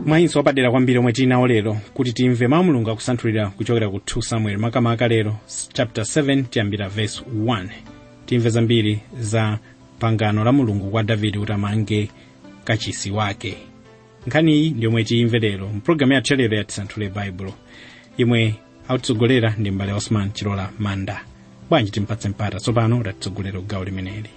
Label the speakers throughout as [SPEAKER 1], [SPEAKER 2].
[SPEAKER 1] mwayinso wapadera kwambiri omwe tili nawo lero kuti timve mawu mulungu akusanthulira kuchokera ku 2 samuel makamaka lero chapter 7 tiyambira verse 1 timve zambiri za pangano la mulungu kwa davide kuti amange kachisi wake nkhani iyi ndi yomwe tiyimve lero mpulogalamu yathu lero yatisanthule baibulo yomwe akutitsogolera ndi mbale osman chilola manda bwanji timpatse mpata tsopano tatitsogolera gawo limeneli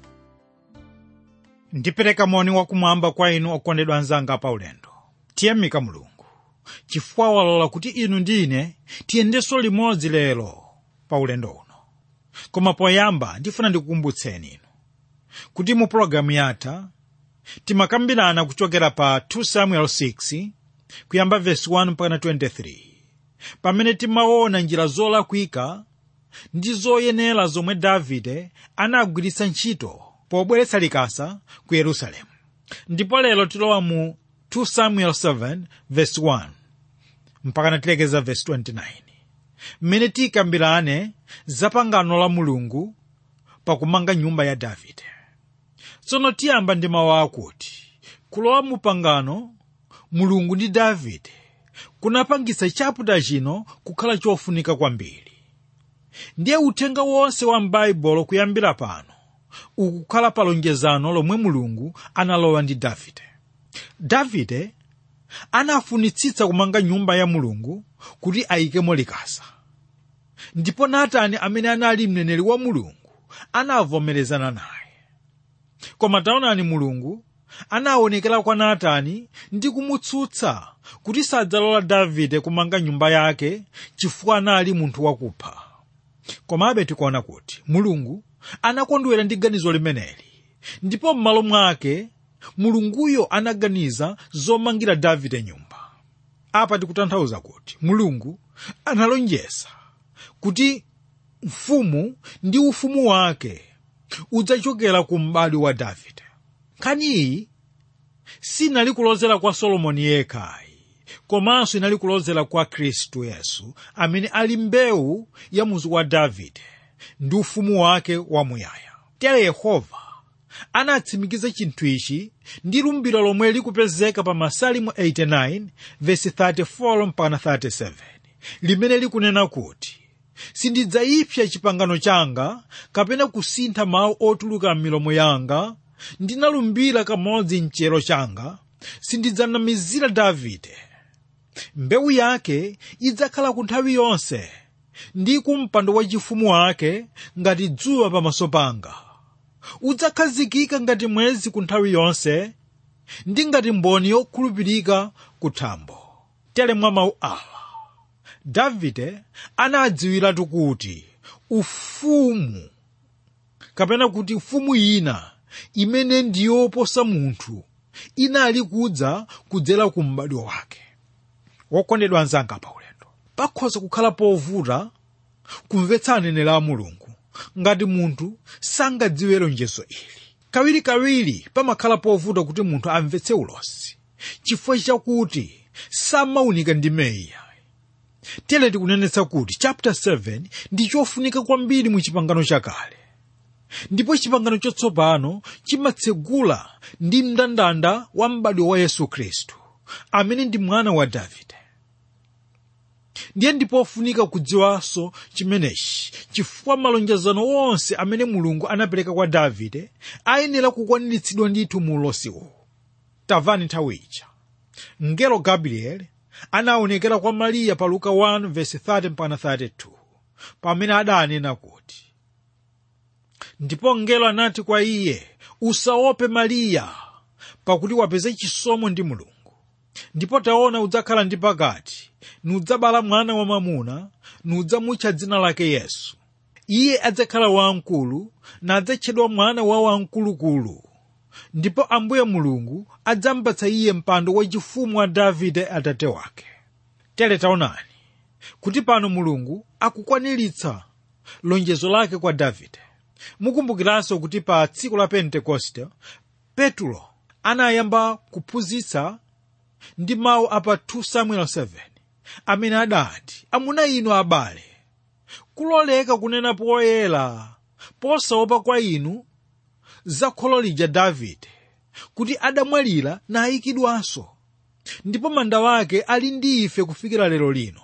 [SPEAKER 2] ndipereka moni wakumwamba kwa inu okondedwa anzanga paulendo tiyamika mulungu chifukwa walola kuti inu ndi ine tiyendenso limodzi lero pa ulendo uno koma poyamba ndifuna ndikukumbutseni inu kuti mu pologalamu yatha timakambirana kuchokera pa 2 samuel 6 kuyamba vesi 1 mpaka 23 pamene timaona njira zolakwika ndi zoyenera zomwe davide anagwiritsa ntchito pobweretsa likasa ku yerusalemu ndipo lero tilowa mu 2 samuel 7 verse 1 mpaka natilekeza verse 29 mmene tikambirane za pangano la mulungu pakumanga nyumba ya davide tsono tiyamba ndi mawu akuti kulowa mu pangano mulungu ndi davide kunapangitsa chaputa chino kukhala chofunika kwambiri ndiye uthenga wonse wa m'baibulo kuyambira pano ukukhala pa lonjezano lomwe mulungu analowa ndi davide davide anafunitsitsa kumanga nyumba ya mulungu kuti ayikemo likasa ndipo natani amene anali mneneri wa mulungu anavomerezana naye koma taonani mulungu anaonekera kwa natani ndi kumutsutsa kuti sadzalola davide kumanga nyumba yake chifukwa anali munthu wakupha komabe tikuona kuti mulungu anakondwera ndi ganizo limeneli ndipo m'malo mwake mulunguyo anaganiza zomangira davide nyumba apa tikutanthauza kuti mulungu analonjeza kuti mfumu ndi ufumu wake udzachokera ku m'bado wa davide nkhani iyi sinali kulozera kwa solomoni yekhayi komanso inali kulozera kwa khristu yesu amene ali mbewu ya muzu wa davide ndi ufumu wake wamuyaya tere yehova anatsimikiza chinthu ichi ndi lumbiro lomwe likupezeka pa masalimu 89 vesi 34 mpaka 37 limene likunena kuti sindidzayipsa chipangano changa kapena kusintha mawu otuluka m'milomo yanga ndinalumbira kamodzi mchero changa sindidzanamizira davide mbewu yake idzakhala ku nthawi yonse ndi ku mpando wachifumu wake ngati dzuwa pamaso panga udzakhazikika ngati mwezi ku nthawi yonse ndi ngati mboni yokhulupirika ku thambo tere mwa mawu awa davide anadziwiratu kuti ufumu kapena kuti ufumu ina imene ndiyoposa munthu inali kudza kudzera ku m'badwo wake wokondedwa anzanga pa ulendo pakhoza kukhala povuta kumvetsa aneneri a mulungu ngati munthu sangadziwe lonjezo ili kawirikawiri pamakhala povuta kuti munthu amvetse ulosi chifukwa chakuti samaunika ndi meya tere tikunenetsa kuti chapter 7 ndi chofunika kwambiri mu chipangano chakale ndipo chipangano chatsopano chimatsegula ndi mndandanda wa m'badwo wa yesu khristu amene ndi mwana wa davide ndiye ndipofunika kudziwanso chimenechi chifukwa malonjezano onse amene mulungu anapereka kwa davide ayenera kukwaniritsidwa ndithu mu ulosi uwu tamvani nthawi ija mngelo gabriel anaonekera kwa mariya pa luka 1 verse 30 mpaka 32 pamene adanena kuti ndipo mngelo anati kwa iye usaope mariya pakuti wapeza chisomo ndi mulungu ndipo taona udzakhala ndi pakati nudzabala mwana wamwamuna nudzamutcha dzina lake yesu iye adzakhala wamkulu nadzatchedwa mwana wa wamkulukulu ndipo ambuye mulungu adzampatsa iye mpando wachifumu wa davide atate wake tere taonani kuti pano mulungu akukwaniritsa lonjezo lake kwa davide mukumbukiranso kuti pa tsiku la pentekoste petulo anayamba kuphunzitsa ndi mawu apa 2 samuel 7 amene adati amuna inu abale kuloleka kunena poyera posaopa kwa inu za kholo lija davide kuti adamwalira nayikidwanso ndipo manda wake ali ndi ife kufikira lero lino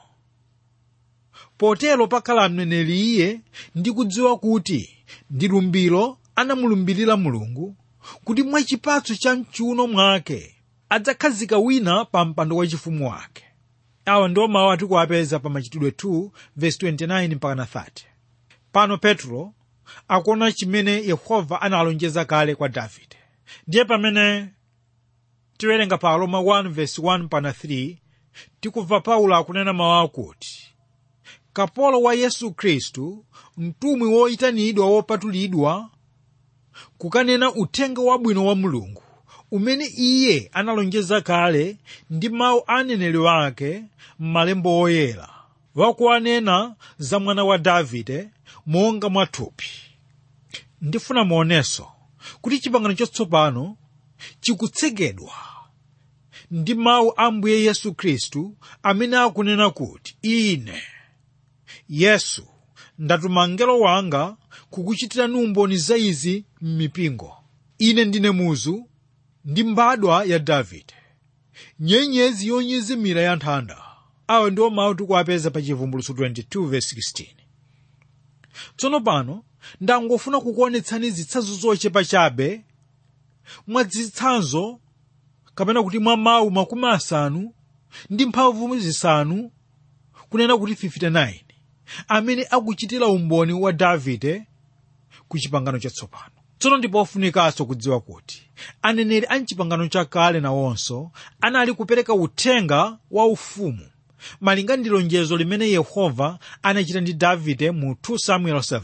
[SPEAKER 2] potero pakhala mneneri iye ndi kudziwa kuti ndi lumbiro anamulumbirira mulungu kuti mwa chipatso cha mchiuno mwake adzakhazika wina pa mpando wachifumu wake awa ndiwo mawu atikuwapeza pa machitidwe 2 verse 29 mpaka 30 pano petro akuona chimene yehova analonjeza kale kwa davide ndiye pamene tiwerenga pa aroma 1 verse 1 mpaka 3 tikumva paulo akunena mawu akuti kapolo wa yesu khristu mtumwi woyitanidwa wopatulidwa kukanena uthenga wabwino wa mulungu umene iye analonjeza kale ndi mawu a aneneri wake m'malembo oyera wakuwanena za mwana wa davide monga mwathupi ndifuna muonenso kuti chipangano chatsopano chikutsekedwa ndi mawu a mbuye yesu khristu amene akunena kuti ine yesu ndatuma mngelo wanga kukuchitirani umboni za izi m'mipingo ine ndine muzu ndi mbadwa ya davide nyenyezi yonyezimira ya nthanda awa ndiwo mawu tikuwapeza pa chivumbulutso 22 verse 16 tsono pano ndangofuna kukuonetsani zitsanzo zochepa chabe mwa zitsanzo kapena kuti mwa mawu makumi asanu ndi mphamvu zisanu kunena kuti 59 amene akuchitira umboni wa davide ku chipangano chatsopano tsono ndipo ofunikanso kudziwa kuti aneneri a mchipangano chakale nawonso anali kupereka uthenga wa ufumu malinga ndi lonjezo limene yehova anachita ndi davide mu 2 samuel 7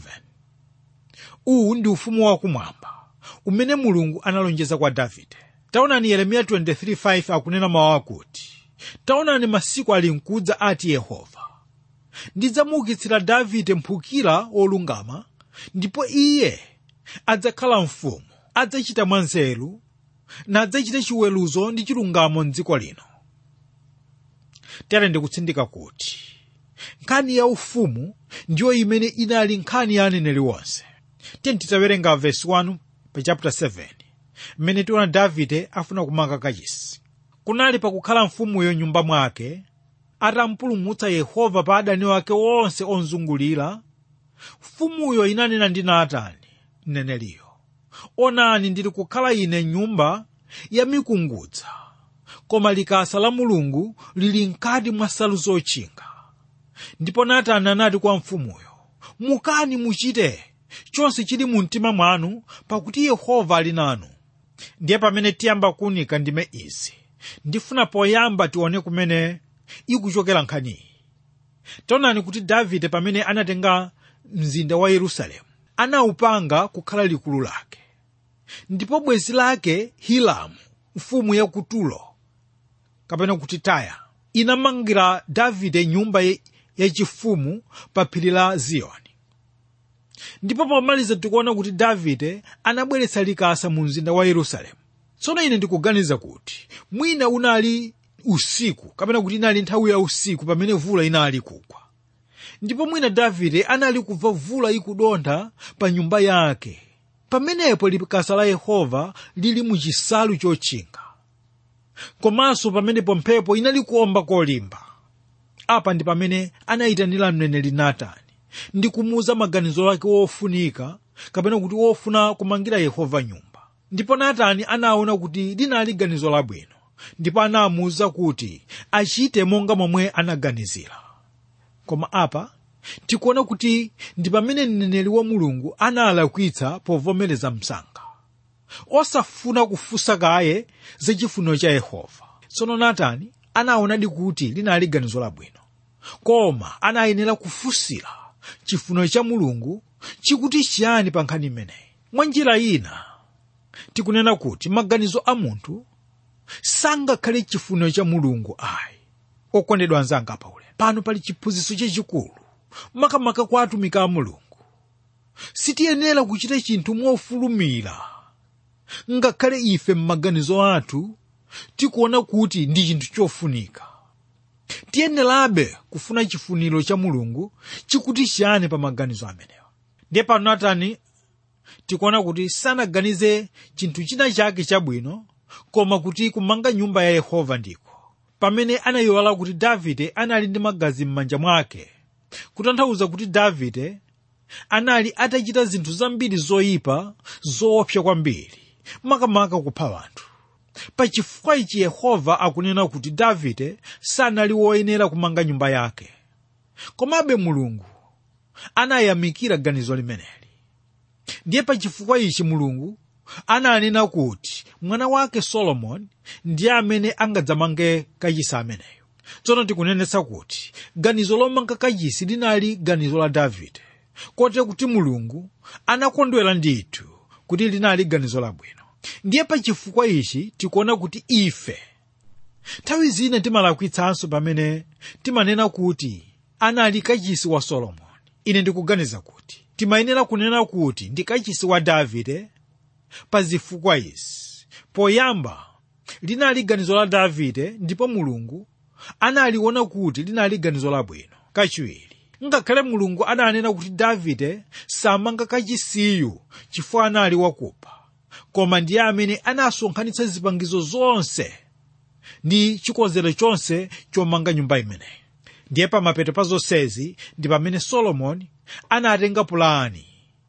[SPEAKER 2] uwu ndi ufumu wakumwamba umene mulungu analonjeza kwa davide taonani yeremiya 23:5 akunena mawu akuti taonani masiku ali mkudza ati yehova ndidzamuukitsira davide mphukira wolungama ndipo iye adzakhala mfumu adzachita mwanzeru nadzachita chiweruzo ndi chilungamo mdziko lino tere ndikutsindika kuti nkhani ya ufumu ndiyo imene inali nkhani ya aneneri wonse tiyeni titawerenga vesi 1 pa chapter 7 mmene tiona davide afuna kumanga kachisi kunali pakukhala mfumuyo nyumba mwake atampulumutsa yehova pa adani wake onse onzungulira mfumuyo inanena ndi natani mneneriyo onani ndili kukhala ine nyumba ya mikungudza koma likasa la mulungu lili mkati mwa nsalu zotchinga ndipo natani anati kwa mfumuyo mukani muchite chonse chili mu mtima mwanu pakuti yehova ali nanu ndiye pamene tiyamba kuunika ndime izi ndifuna poyamba tione kumene ikuchokera nkhaniyi taonani kuti davide pamene anatenga mzinda wa yerusalemu anawupanga kukhala likulu lake ndipo bwenzi lake hilamu mfumu ya ku tulo kapena kuti taya inamangira davide nyumba yachifumu pa phiri la ziyoni ndipo pomaliza tikuona kuti davide anabweretsa likasa mu mzinda wa yerusalemu tsono ine ndikuganiza kuti mwina unali usiku kapena kuti inali nthawi ya usiku pamene vula inali kugwa ndipo mwina davide anali kumva vula ikudontha pa nyumba yake pamenepo likasa la yehova lili mu chisalu chotchinga komanso pamenepo mphepo inali kuomba kolimba apa ndi pamene anayitanira mneneri natani ndi kumuuza maganizo ake wofunika kapena kuti wofuna kumangira yehova nyumba ndipo natani anaona kuti linali ganizo labwino ndipo anamuwuza kuti achite monga momwe anaganizira koma apa tikuona kuti ndi pamene mneneri wa mulungu analakwitsa povomereza msanga osafuna kufunsa kaye za chifuniro cha yehova tsono natani anaonadi kuti linali ganizo labwino koma anayenera kufunsira chifuniro cha mulungu chikuti chiyani pa nkhani imeneyi mwa njira ina tikunena kuti maganizo a munthu sangakhale chifuniro cha mulungu ayi okondedwa anzanga paule pano pali chiphunzitso chachikulu makamaka kwa atumiki a mulungu sitiyenera kuchita chinthu mofulumira ngakhale ife m'maganizo athu tikuona kuti ndi chinthu chofunika tiyenerabe kufuna chifuniro cha mulungu chikuti chiyani pa maganizo amenewa ndiye pano natani tikuona kuti sanaganize chinthu china chake chabwino koma kuti kumanga nyumba ya yehova ndiko pamene anayiwala kuti davide anali ndi magazi m'manja mwake kutanthauza kuti davide anali atachita zinthu zambiri zoyipa zoopsa kwambiri makamaka kupha anthu pachifukwa ichi yehova akunena kuti davide sanali woyenera kumanga nyumba yake komabe mulungu anayamikira ganizo limeneli ndiye pachifukwa ichi mulungu ananena kuti mwana wake solomoni ndiye amene angadzamange kachisi ameneyo tsono tikunenetsa kuti ganizo lomanga kachisi linali ganizo la davide kote kuti mulungu anakondwera ndithu kuti linali ganizo labwino ndiye pachifukwa ichi tikuona kuti ife nthawi zina timalakwitsanso pamene timanena kuti anali kachisi wa solomoni ine ndikuganiza kuti timayenera kunena kuti ndi kachisi wa davide pa zifukwa izi poyamba linali ganizo la davide ndipo mulungu analiona kuti linali ganizo labwino kachiwiri ngakhale mulungu adanena kuti davide samanga kachisiyu chifukwa anali wakupha koma ndiye amene anasonkhanitsa zipangizo zonse ndi chikonzero chonse chomanga nyumba imeneyi ndiye pamapeto pa zonsezi ndi pamene solomoni anatenga pulani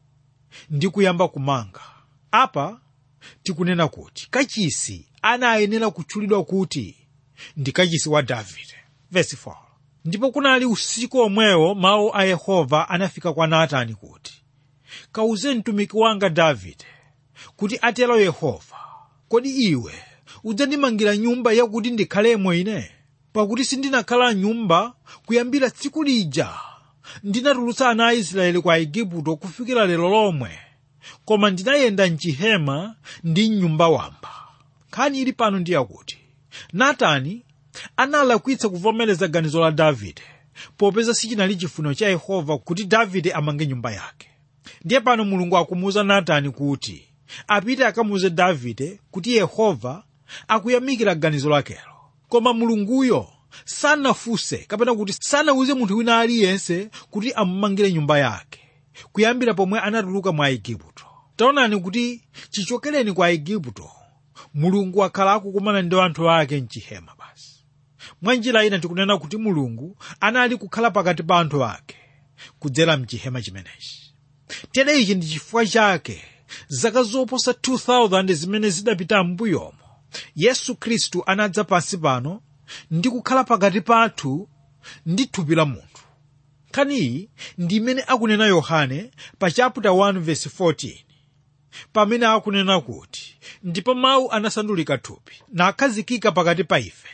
[SPEAKER 2] ndi kuyamba kumanga apa tikunena kuti kachisi anayenera kutchulidwa kuti ndi kachisi wa davide Verse 4. ndipo kunali usiku omwewo mawu a yehova anafika kwa natani kuti kawuze mtumiki wanga davide kuti atero yehova kodi iwe udzandimangira nyumba yakuti ndikhalemo ine pakuti sindinakhala nyumba kuyambira tsiku lija ndinatulutsa ana a israeli kwa igupto kufikira lero lomwe koma ndinayenda mchihema ndi mnyumba wamba nkhani ili pano ndi yakuti natani analakwitsa kuvomereza ganizo la davide popeza sichinali chifuniro cha yehova kuti davide amange nyumba yake ndiye pano mulungu akumuwuza natani kuti apite akamuwuze davide kuti yehova akuyamikira ganizo lakelo koma mulunguyo sanafunse kapena kuti sanawuze munthu wina aliyense kuti amumangire nyumba yake kuyambira pomwe anatuluka mwa igupto taonani kuti chichokereni kwa igupto mulungu akhala akukumana ndi anthu ake mchihema basi mwa njira ina tikunena kuti mulungu anali kukhala pakati pa anthu ake kudzera mchihema chimenechi tere ichi ndi chifukwa chake zaka zoposa 2000 zimene zidapita m'mbuyomo yesu khristu anadza pansi pano ndi kukhala pakati pathu ndi thupi la munthu nkhaniyi ndi imene akunena yohane pa chapter 1 verse 14 pamene akunena kuti ndipo mawu anasandulika thupi nakhazikika pakati pa ife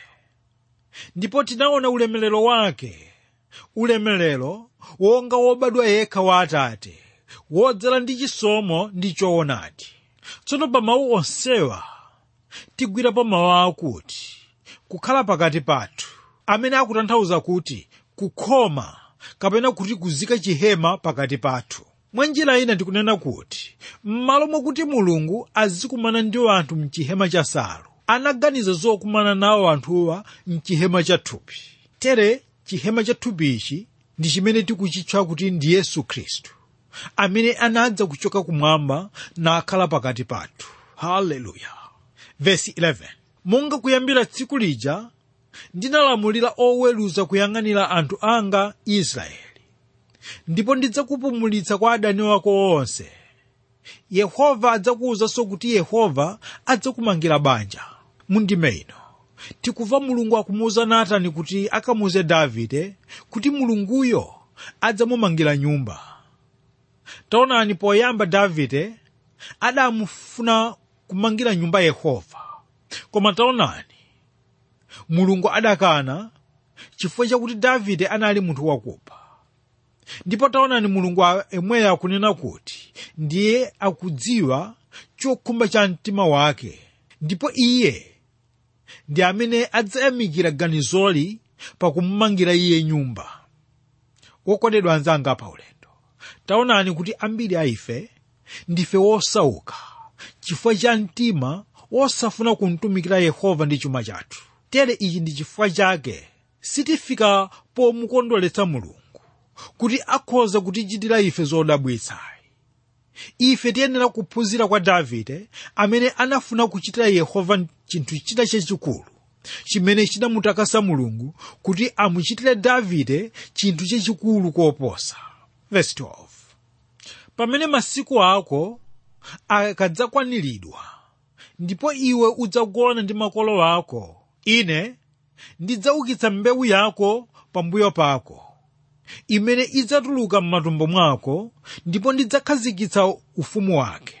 [SPEAKER 2] ndipo tinaona ulemerero wake ulemerero wonga wobadwa yekha wa atate wodzala ndi chisomo ndi choonadi tsono pa mawu onsewa tigwirapo mawu akuti kukhala pakati pathu amene akutanthauza kuti kukhoma kapena kuti kuzika chihema pakati pathu mwa njira ina tikunena kuti m'malo mwakuti mulungu azikumana ndi anthu mchihema cha salo anaganiza zokumana nawo anthuwa mchihema cha thupi tere chihema cha thupi ichi ndi chimene tikuchitcha kuti ndi yesu khristu amene anadza kuchoka kumwamba nakhala pakati pathu haleluya vesi 11 monga kuyambira tsiku lija ndinalamulira oweruza kuyang'anira anthu anga israeli ndipo ndidzakupumulitsa kwa adani wako onse yehova adzakuwuzanso kuti yehova adzakumangira banja mundime ino tikumva mulungu akumuwuza natani kuti akamuwuze davide kuti mulunguyo adzamumangira nyumba taonani poyamba davide adamufuna kumangira nyumba yehova koma taonani mulungu adakana chifukwa chakuti davide anali munthu wakupha ndipo taonani mulungu emweyo akunena kuti ndiye akudziwa chokhumba cha mtima wake ndipo iye ndi amene adzayamikira ganizoli pakumumangira iye nyumba wokondedwa anzanga pa ulendo taonani kuti ambiri a ife ndife wosauka chifukwa cha mtima wosafuna kumtumikira yehova ndi chuma chathu tere ichi ndi chifukwa chake sitifika pomukondweretsa mulungu kuti akhoza kutichitira ife zodabwitsa ife tiyenera kuphunzira kwa davide amene anafuna kuchitira yehova chinthu china chachikulu chimene chinamutakasa mulungu kuti amuchitire davide chinthu chachikulu koposa Verse 12. pamene masiku ako akadzakwaniridwa ndipo iwe udzagona ndi makolo ako ine ndidzaukitsa mbewu yako pambuyo pako imene idzatuluka m'matumbo mwako ndipo ndidzakhazikitsa ufumu wake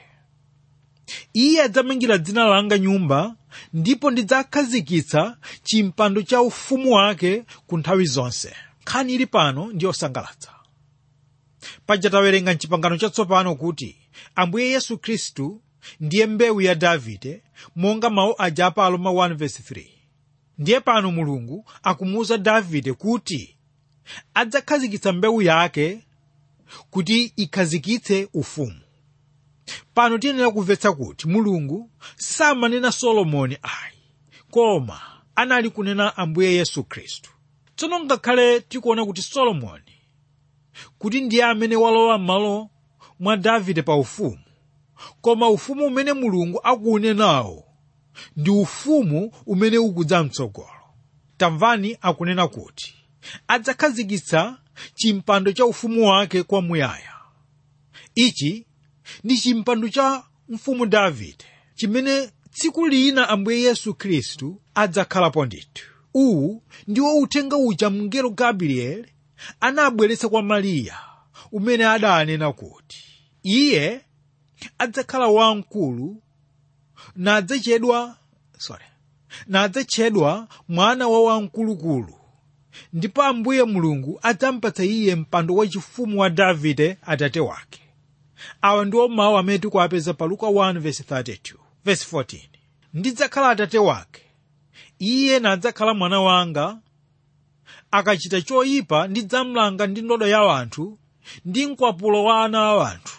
[SPEAKER 2] iye adzamangira dzina langa nyumba ndipo ndidzakhazikitsa chimpando cha ufumu wake ku nthawi zonse nkhani ili pano ndi yosangalatsa paja tawerenga mchipangano chatsopano kuti ambuye yesu khristu ndiye mbewu ya davide monga mawu aja pa aroma 1:3 ndiye pano mulungu akumuwuza davide kuti adzakhazikitsa mbewu yake kuti ikhazikitse ufumu pano tiyenera kumvetsa kuti mulungu samanena solomoni ayi koma anali kunena ambuye yesu khristu tsono ngakhale tikuona kuti solomoni kuti ndiye amene walowa m'malo mwa davide pa ufumu koma ufumu umene mulungu akuunenawo ndi ufumu umene ukudza mtsogolo tamvani akunena kuti adzakhazikitsa chimpando cha ufumu wake kwamuyaya ichi ndi chimpando cha mfumu davide chimene tsiku lina ambuye yesu khristu adzakhalapo ndithu uwu ndiwo uthenga uja mngelo gabrieli anabweretsa kwa mariya umene adanena kuti iye adzakhala wamkulu nadzachedwa sorry nadzatchedwa mwana wa wamkulukulu ndipo ambuye mulungu adzampatsa iye mpando wachifumu wa davide atate wake awa ndiwo mawu amene tikuwapeza pa luka 1:32 verse 14 ndidzakhala atate wake iye nadzakhala mwana wanga akachita choyipa ndidzamlanga ndi ndodo ya anthu ndi mkwapulo wa ana a anthu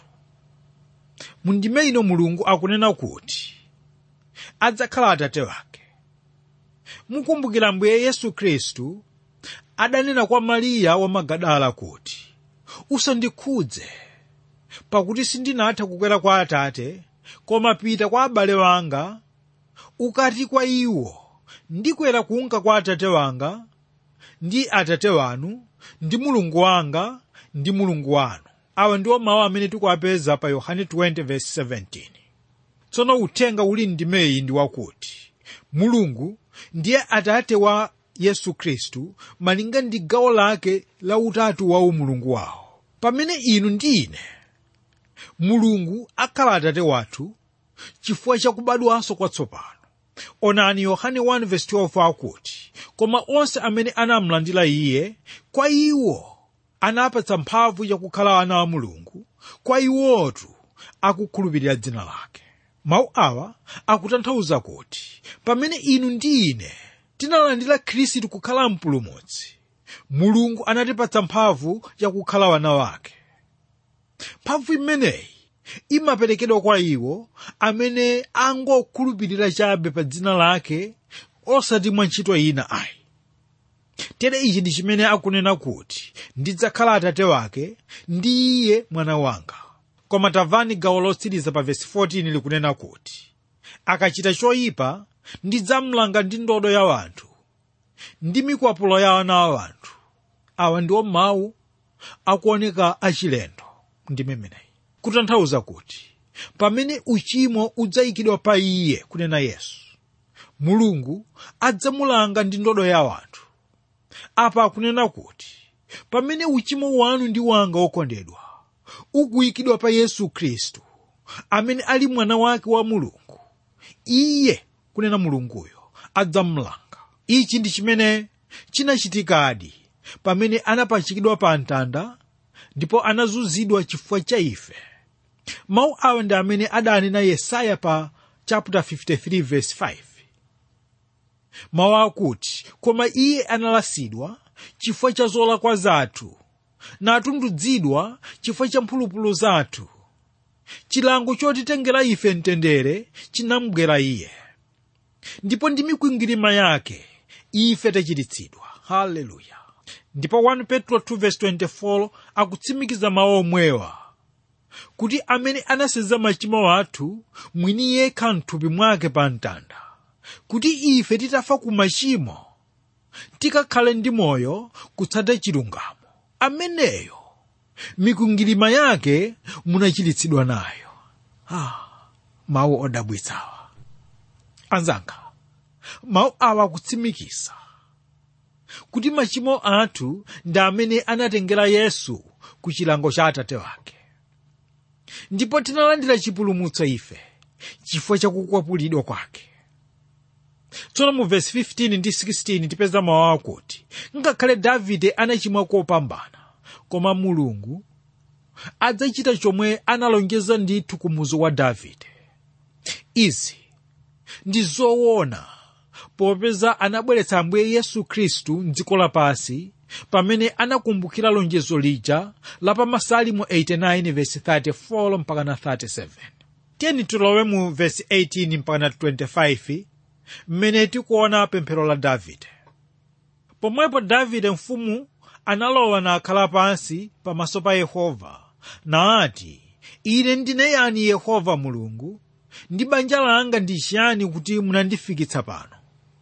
[SPEAKER 2] mundime ino mulungu akunena kuti adzakhala atate wake mukumbukira mbuye yesu khristu adanena kwa mariya wa magadala kuti usandikhudze pakuti sindinatha kukwera kwa atate koma pita kwa abale wanga ukati kwa iwo ndikwera kunka kwa atate wanga ndi atate wanu ndi mulungu wanga ndi mulungu wanu awa ndiwo mawu amene tikuwapeza pa yohane 20:17 tsono uthenga uli ndimeyi ndi wakuti mulungu ndiye atate wa yesu khristu malinga ndi gawo lake la utatu wa umulungu wawo pamene inu ndi ine mulungu akhala atate wathu chifukwa chakubadwanso kwatsopano onani yohane 1:12 akuti koma onse amene anamlandira iye kwa iwo anapatsa mphamvu yakukhala ana a mulungu kwa iwotu akukhulupirira dzina lake mawu awa akutanthauza kuti pamene inu ndi ine tinalandira khristu kukhala mpulumutsi mulungu anatipatsa mphamvu yakukhala wana wake mphamvu imeneyi imaperekedwa kwa iwo amene angokhulupirira chabe pa dzina lake osati mwa ntchito ina ayi tere ichi ndi chimene akunena kuti ndidzakhala atate wake ndi iye mwana wanga koma tamvani gawo lotsiriza pa vesi 14 likunena kuti akachita choyipa ndidzamlanga ndi ndodo ya wanthu ndi mikwapulo ya ana a wanthu awa ndiwo mawu akuoneka achilendo ndi memeneyi kutanthauza kuti pamene uchimo udzayikidwa pa iye kunena yesu mulungu adzamulanga ndi ndodo ya wanthu apa akunena kuti pamene uchimo wanu ndi wanga wokondedwa ukuyikidwa pa yesu khristu amene ali mwana wake wa mulungu iye kunena mulunguyo adzamlanga ichi ndi chimene chinachitikadi pamene anapachikidwa pa mtanda ndipo anazunzidwa chifukwa cha ife mawu awa ndi amene adanena yesaya pa chapter 53 verse 5 mawu akuti koma iye analasidwa chifukwa cha zolakwa zathu natundudzidwa chifukwa cha mphulupulu zathu chilango chotitengera ife mtendere chinamgwera iye ndipo ndi mikwingwirima yake ife tachiritsidwa haleluya ndipo 1 petro 2:24 akutsimikiza mawu omwewa kuti amene anasenza machimo athu mwini yekha mthupi mwake pa mtanda kuti ife titafa ku machimo tikakhale ndi moyo kutsata chilungamo ameneyo mikwingwirima yake munachiritsidwa nayo ah, mawu odabwitsawa anzanga mawu awa akutsimikiza kuti machimo athu ndi amene anatengera yesu ku chilango cha atate wake ndipo tinalandira chipulumutso ife chifukwa chakukwapulidwa kwake tsono mu vesi 15 ndi 16 tipeza mawu akuti ngakhale davide anachimwa kopambana koma mulungu adzachita chomwe analonjeza ndithu ku muzu wa davide izi ndi zoona popeza anabweretsa ambuye yesu khristu mdziko lapansi pamene anakumbukira lonjezo lija la pa masalimo 89 vesi 34 mpaka na 37 tiyeni tilowe mu vesi 18 mpaka na 25 mmene tikuona pemphero la davide pomwepo davide mfumu analowa nakhala pansi pamaso pa yehova naati ine ndine yani yehova mulungu ndi banja langa ndi chiyani kuti munandifikitsa pano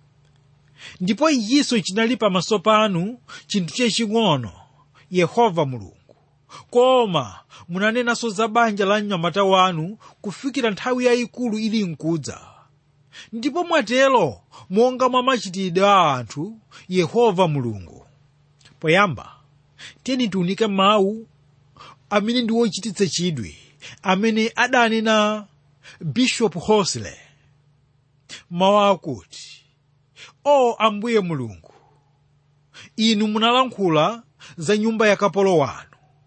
[SPEAKER 2] ndipo ichinso chinali pamaso panu chinthu chaching'ono yehova mulungu koma munanenanso za banja la mnyamata wanu kufikira nthawi yayikulu ili nkudza ndipo mwatero monga mwa machitidwe a anthu yehova mulungu poyamba tiyeni tiunike mawu amene ndi wochititsa chidwi amene adanena bishop hosley mawu akuti o ambuye mulungu inu munalankhula za nyumba ya kapolo wanu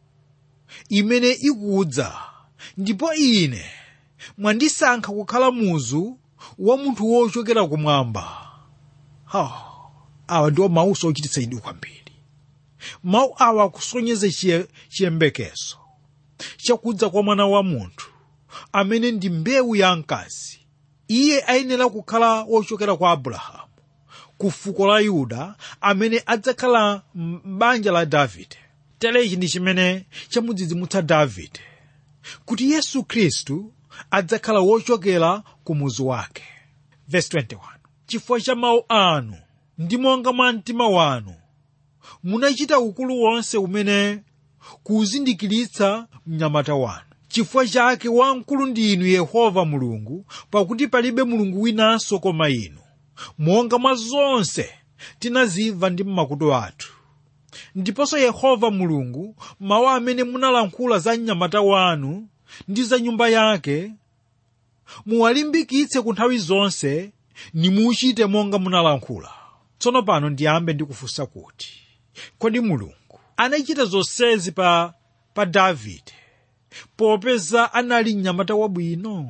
[SPEAKER 2] imene ikudza ndipo ine mwandisankha kukhala muzu wa munthu wochokera kumwamba oh, awa ndiwo mawu ochititsa chidwi kwambiri mawu awa akusonyeza chiye- chiyembekezo chakudza kwa mwana wa munthu amene ndi mbewu ya mkazi iye ayenera kukhala wochokera kwa abrahamu ku fuko la yuda amene adzakhala m'banja la davide telechi ndi chimene chamudzidzimutsa davide kuti yesu khristu adzakhala wochokera ku muzu wake Verse 21 chifukwa cha mawu anu ndi monga mwa mtima wanu munachita ukulu wonse umene kuuzindikiritsa mnyamata wanu chifukwa chake wamkulu ndi inu yehova mulungu pakuti palibe mulungu winanso koma inu monga mwa zonse tinazimva ndi m'makutu athu ndiponso yehova mulungu mawu amene munalankhula za mnyamata wanu ndi za nyumba yake muwalimbikitse ku nthawi zonse nimuchite monga munalankhula tsono pano ndiyambe ndikufunsa kuti kodi mulungu anachita zonsezi pa pa davide popeza anali mnyamata wabwino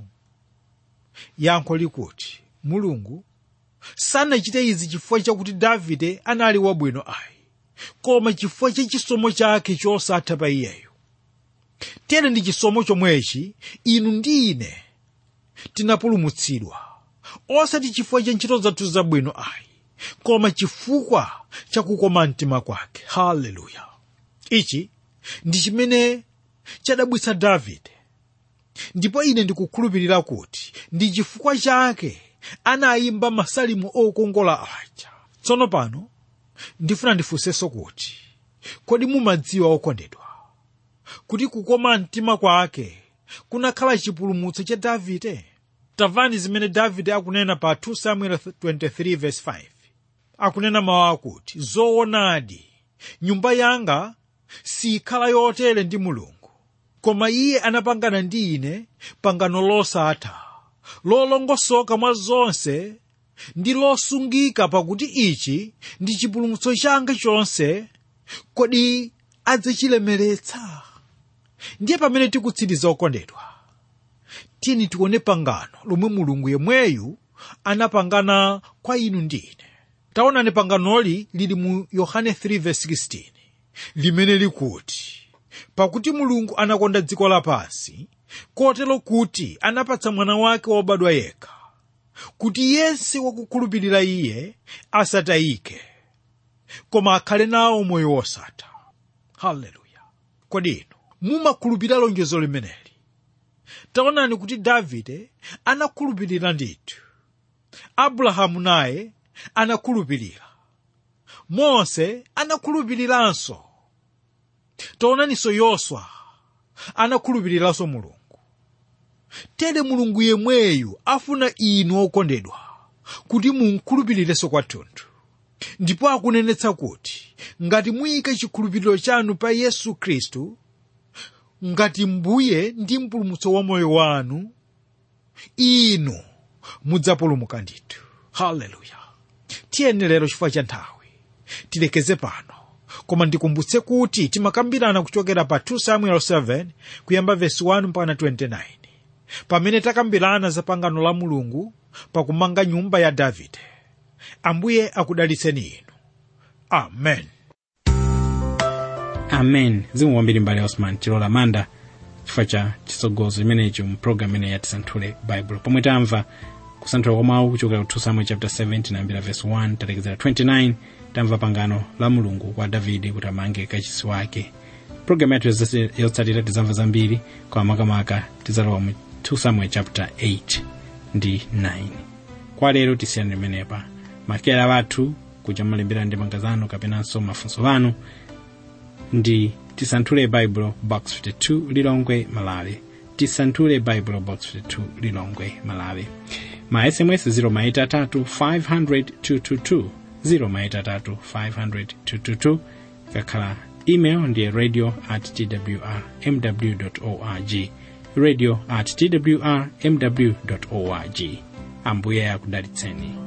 [SPEAKER 2] yankho likuti mulungu sanachite izi chifukwa chakuti davide anali wabwino ayi koma chifukwa cha chisomo chake chosatha pa iyeyo tere ndi chisomo chomwechi inu ndi ine tinapulumutsidwa osati chifukwa cha ntchito zathu zabwino ayi koma chifukwa cha kukoma mtima kwake haleluya ichi ndi chimene chadabwitsa davide ndipo ine ndikukhulupirira kuti ndi chifukwa chake anayimba masalimu okongola aja tsono pano ndifuna ndifunsenso kuti kodi mumadziwa okondedwa kuti kukoma mtima kwake kunakhala chipulumutso cha davide tamvani zimene davide akunena pa 2 samuel 23 verse 5 akunena mawu akuti zoonadi nyumba yanga sikhala yotere ndi mulungu koma iye anapangana ndi ine pangano losatha lolongosoka mwa zonse ndi losungika pakuti ichi ndi chipulumutso changa chonse kodi adzachilemeretsa ndiye pamene tikutsiriza okondedwa tiyeni tione pangano lomwe mulungu yemweyu anapangana kwa inu ndi ine taonani panganoli lili mu yohane 3:16 limene likuti pakuti mulungu anakonda dziko lapansi kotero kuti anapatsa mwana wake wobadwa yekha kuti yense wakukhulupirira iye asatayike koma akhale nawo moyo wosatha haleluya kodi inu mumakhulupirira lonjezo limeneli taonani kuti davide anakhulupirira ndithu abrahamu naye anakhulupirira mose anakhulupiriranso taonaninso yoswa anakhulupiriranso mulungu tere mulungu yemweyu afuna inu okondedwa kuti munkhulupirirenso kwathunthu ndipo akunenetsa kuti ngati muyike chikhulupiriro chanu pa yesu khristu ngati mbuye ndi mpulumutso wa moyo wanu inu mudzapulumuka ndithu haleluya tiyeni lero chifukwa cha nthawi tilekeze pano koma ndikumbutse kuti timakambirana kuchokera pa 2 samuel 7 kuyamba vesi 1 mpaka 29 pamene takambirana za pangano la mulungu pakumanga nyumba ya davide ambuye akudalitseni inu amen
[SPEAKER 1] amen zikomo kwambiri mbale osman chilola manda chifukwa cha chisogozo chimenecho mu programu imene yatisanthule bible pomwe tamva kusanthula kwa mawu kuchokera ku 2 samuel chapter 7 tinayambira verse 1 talekezera 29 tamva pangano la mulungu kwa davide kuti amange kachisi wake programu yathu yotsatira- yotsatira tizamva zambiri kwa makamaka tizalowa mu 2 samuel chapter 8 ndi 9 kwa lero tisiyani limenepa makera wathu kuja malembera ndi mangazano kapenanso mafunso anu ndi tisanthule bible box 52 lilongwe malawi tisanthule bible box 52 lilongwe malawi ma sms 0 maita 3 500 222 0 maita 3 500 222 kakhala email ndiye radio at twr mw org radio at twr mw org ambuye akudalitseni